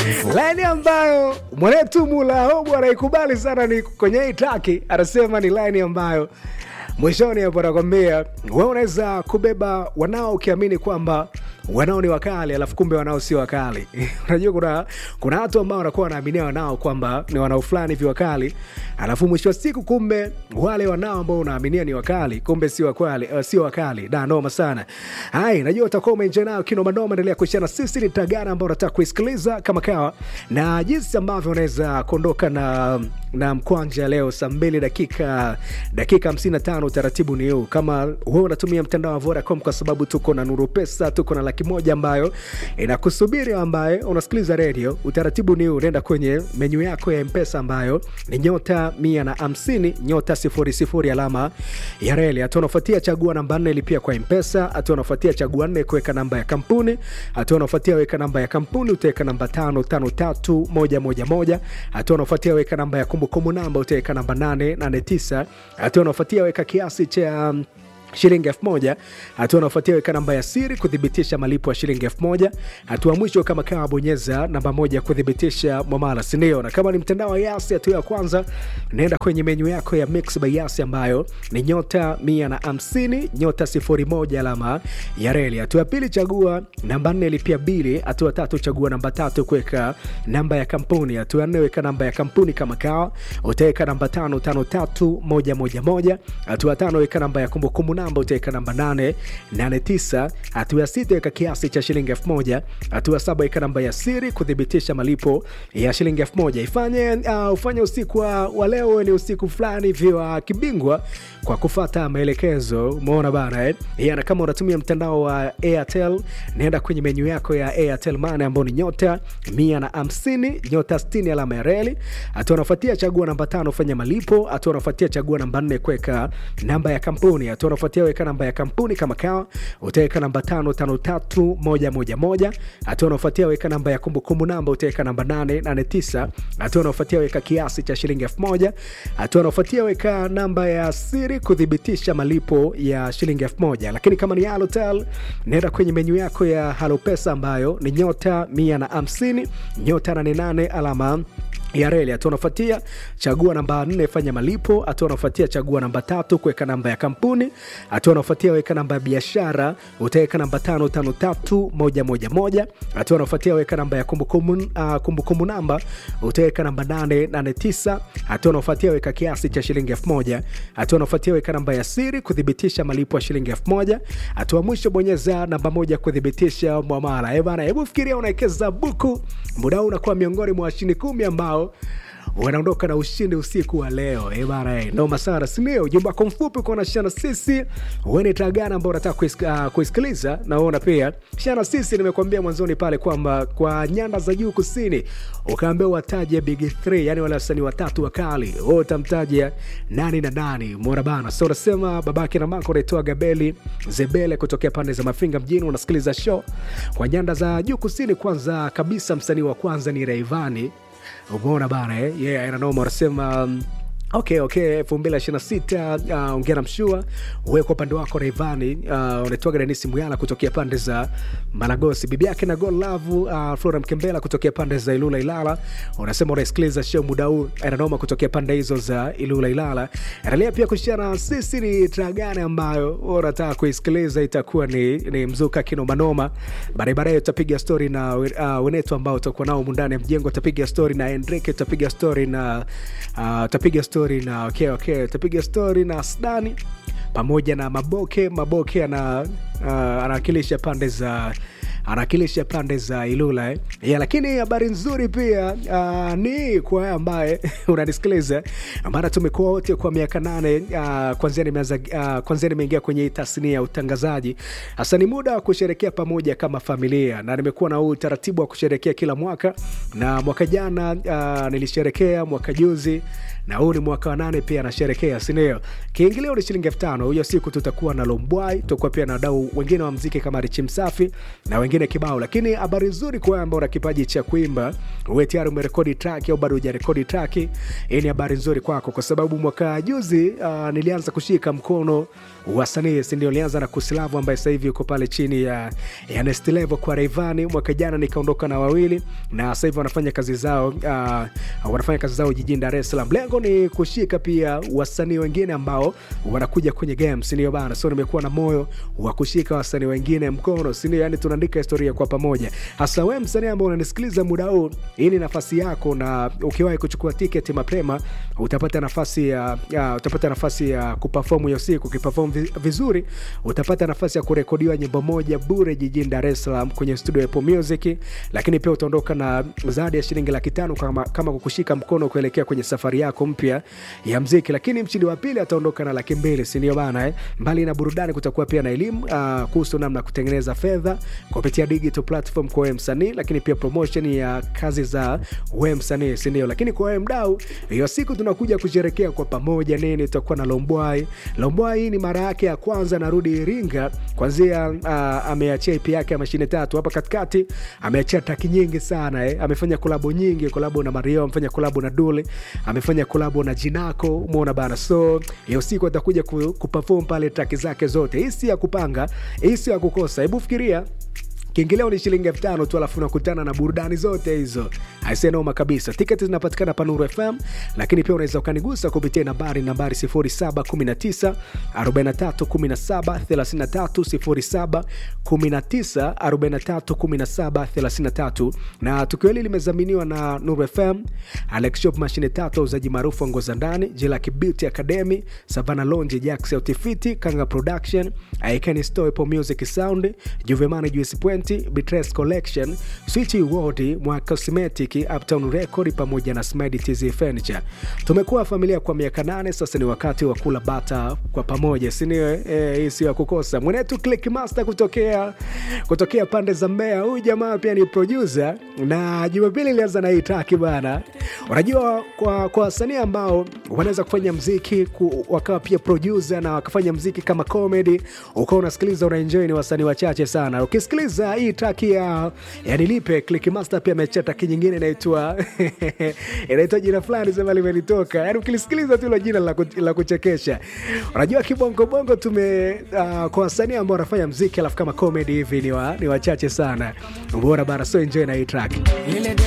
laini ambayo mwanetu Mulaobu anaikubali sana ni kwenye hii traki, anasema ni laini ambayo mwishoni hapo anakwambia wewe unaweza kubeba wanao ukiamini kwamba wanao ni wakali alafu kumbe wanao sio wakali unajua kuna kuna watu ambao wanakuwa wanaaminia wanao kwamba ni wanao fulani hivi wakali alafu mwisho wa siku kumbe wale wanao ambao unaaminia ni wakali kumbe sio wakali uh, sio wakali da noma sana hai najua utakuwa umeenjoy nayo kinoma noma endelea kuishana sisi ni tagana ambao unataka kuisikiliza kama kawa na jinsi ambavyo unaweza kuondoka na na mkwanja leo saa mbili dakika dakika 55 utaratibu ni huu kama wewe unatumia mtandao wa vodacom kwa sababu tuko na nuru pesa tuko na laki moja ambayo inakusubiri ambaye unasikiliza redio utaratibu ni huu unaenda kwenye menyu yako ya mpesa ambayo ni nyota mia na hamsini nyota sifuri sifuri alama ya reli hatua unafuatia chagua namba nne lipia kwa mpesa hatua unafuatia chagua nne kuweka namba ya kampuni hatua unafuatia weka namba ya kampuni utaweka namba tano tano tatu moja moja moja hatua unafuatia weka namba ya kumbukumbu namba utaweka namba nane nane tisa hatua unafuatia weka kiasi cha um, shilingi elfu moja hatua unaofuatia weka namba ya siri kuthibitisha malipo ya shilingi elfu moja hatua mwisho kama kawa bonyeza namba moja kuthibitisha mwamala sindio na kama ni mtandao wa yasi hatua ya kwanza naenda kwenye menyu yako ya mix by yasi ambayo ni nyota mia na hamsini nyota sifuri moja alama ya reli hatua ya pili chagua namba nne lipia bili hatua tatu chagua namba tatu kuweka namba ya kampuni hatua ya nne weka namba ya kampuni kama kawa utaweka namba tano tano tatu moja moja moja hatua tano weka namba ya kumbukumbu namba utaweka namba 889 hatua ya sita weka kiasi cha shilingi 1000 hatua saba weka namba ya siri kuthibitisha malipo ya shilingi 1000 ifanye uh, ufanye usiku wa, wa leo ni usiku fulani hivi wa kibingwa kwa kufata maelekezo umeona bana eh? yeah, na kama unatumia mtandao wa airtel naenda kwenye menyu yako ya airtel mane ambao ni nyota 150 nyota 60 alama ya reli hatua unafuatia chagua namba tano fanya malipo hatua unafuatia chagua namba 4 kuweka namba ya kampuni hatua unafuatia weka namba ya kampuni kama kawa utaweka namba tano tano tatu moja moja moja hatua unaofuatia weka namba ya kumbukumbu namba utaweka namba nane nane tisa hatua unaofuatia weka kiasi cha shilingi elfu moja hatua unaofuatia weka namba ya siri kuthibitisha malipo ya shilingi elfu moja lakini kama ni halotel naenda kwenye menyu yako ya halopesa ambayo ni nyota mia na hamsini nyota nane nane alama ya reli hatua unafuatia chagua namba nne fanya malipo hatua unafuatia chagua namba tatu kuweka namba ya kampuni hatua unafuatia weka namba ya biashara utaweka namba tano tano tatu moja moja moja hatua unafuatia weka namba ya kumbukumbu uh, kumbukumbu namba utaweka namba nane nane tisa hatua unafuatia weka kiasi cha shilingi elfu moja hatua unafuatia weka namba ya siri kuthibitisha malipo ya shilingi elfu moja hatua mwisho bonyeza namba moja kuthibitisha mwamala bana hebu fikiria unawekeza buku muda huu unakuwa miongoni mwa washindi kumi ambao wanaondoka na ushindi usiku wa leo Eh bana eh, noma sana sindio ujumbe wako mfupi ukaona shana sisi weni tagana ambao unataka kuisik- uh, kuisikiliza naona pia shana sisi nimekuambia mwanzoni pale kwamba kwa nyanda za juu kusini ukaambia wataje big 3 yani wale wasanii watatu wakali wewe utamtaja nani na nani mona bana so unasema babake na mako unaitoa gabeli zebele kutokea pande za mafinga mjini unasikiliza show kwa nyanda za juu kusini kwanza kabisa msanii wa kwanza ni raivani umeona bana eh? yeah, inanoma unasema um, okay okay elfu mbili ishiri na sita uh, ongea na mshua we kwa upande wako reivani uh, unaitwaga denisi muyala kutokea pande za malagosi bibi yake na gol lavu uh, flora mkembela kutokea pande za ilula ilala unasema unaisikiliza show muda huu inanoma kutokea pande hizo za ilula ilala endelea pia kushana sisi ni tragane ambayo unataka kuisikiliza itakuwa ni, ni mzuka kinomanoma baadaye baadaye utapiga stori na uh, wenetu ambao utakuwa nao mundani ya mjengo utapiga stori na enrique utapiga stori na uh, utapiga stori na okay, okay, utapiga stori na sdani pamoja na maboke maboke ana uh, anawakilisha pande za anawakilisha pande za ilula eh? yeah, lakini habari nzuri pia uh, ni kwa wewe ambaye unanisikiliza maana tumekuwa wote kwa miaka nane uh, kwanzia nimeanza uh, kwanzia nimeingia kwenye hii tasnia ya utangazaji hasa ni muda wa kusherekea pamoja kama familia na nimekuwa na huu utaratibu wa kusherekea kila mwaka na mwaka jana uh, nilisherekea mwaka juzi na huu ni mwaka wa nane pia anasherekea sindio kiingilio ni shilingi elfu tano hiyo siku tutakuwa na lombwai tutakuwa pia na wadau wengine wa mziki kama richi msafi na wengine kibao lakini habari nzuri kwa wewe ambao una kipaji cha kuimba uwe tayari umerekodi traki au bado hujarekodi traki hii ni habari nzuri kwako kwa sababu mwaka juzi uh, nilianza kushika mkono wasanii sindio nilianza na kusilavu ambaye sasa hivi yuko pale chini ya, ya Next Level kwa reivani mwaka jana nikaondoka na wawili na sasa hivi wanafanya kazi zao uh, wanafanya kazi zao jijini Dar es Salaam. Lengo ni kushika pia wasanii wengine ambao wanakuja kwenye game, si ndio bana? So nimekuwa na moyo wa kushika wasanii wengine mkono, si ndio? Yani tunaandika historia kwa pamoja. Hasa wewe msanii ambao unanisikiliza muda huu, hii ni nafasi yako, na ukiwahi kuchukua tiketi mapema utapata nafasi ya, ya utapata nafasi ya kuperform hiyo siku. Ukiperform vi- vizuri, utapata nafasi ya kurekodiwa nyimbo moja bure jijini Dar es Salaam kwenye studio ya Apple Music, lakini pia utaondoka na zawadi ya shilingi laki tano kama, kama kukushika mkono kuelekea kwenye safari yako mpya ya mziki. Lakini mshindi wa pili ataondoka na laki mbili, si ndio bana eh? Mbali na burudani, kutakuwa pia na elimu uh, kuhusu namna ya kutengeneza fedha kupitia digital platform kwa wewe msanii, lakini pia promotion ya kazi za wewe msanii, si ndio? Lakini kwa wewe mdau, hiyo siku tunakuja kusherekea kwa pamoja nini, tutakuwa na Lombwai. Lombwai hii ni mara yake ya kwanza narudi Iringa kwanzia uh, ameachia EP yake ya mashine tatu hapa katikati, ameachia taki nyingi sana eh. Amefanya kolabo nyingi, kolabo na Mario, amefanya kolabo na Dule, amefanya kolabo na Jinako, umeona bana. So hiyo siku atakuja ku, kuperform pale taki zake zote. Hii si ya kupanga, hii si ya kukosa. Hebu fikiria kiingilio ni shilingi elfu tano tu alafu unakutana na burudani zote hizo aisenoma kabisa tiketi zinapatikana panuru fm lakini pia unaweza ukanigusa kupitia nambari nambari 0719 4317 33 0719 4317 33 na tukio hili limezaminiwa na nuru fm alex shop mashine tatu wauzaji maarufu wa nguo za ndani jilaki beauty academy savana lonje jax autifiti kanga production aikani store Apple music sound juvemani juice point bitres collection switch world mwa cosmetic uptown record pamoja na smedi tz furniture tumekuwa familia kwa miaka nane sasa ni wakati wa kula bata kwa pamoja sinio eh, hii sio ya kukosa mwenetu click master kutokea kutokea pande za mbea huyu jamaa pia ni producer na jumapili ilianza na hii taki bana unajua kwa kwa wasanii ambao wanaweza kufanya mziki ku, wakawa pia producer na wakafanya mziki kama comedy ukawa unasikiliza unaenjoy ni wasanii wachache sana ukisikiliza hii traki ya ya nilipe click master pia amechia traki nyingine inaitwa inaitwa jina fulani sema limenitoka yani ukilisikiliza tu ilo jina la, ku, la kuchekesha unajua kibongobongo tume uh, kwa wasanii ambao wanafanya mziki alafu kama comedy hivi ni, wa, ni wachache sana umeona bana so enjoy na hii track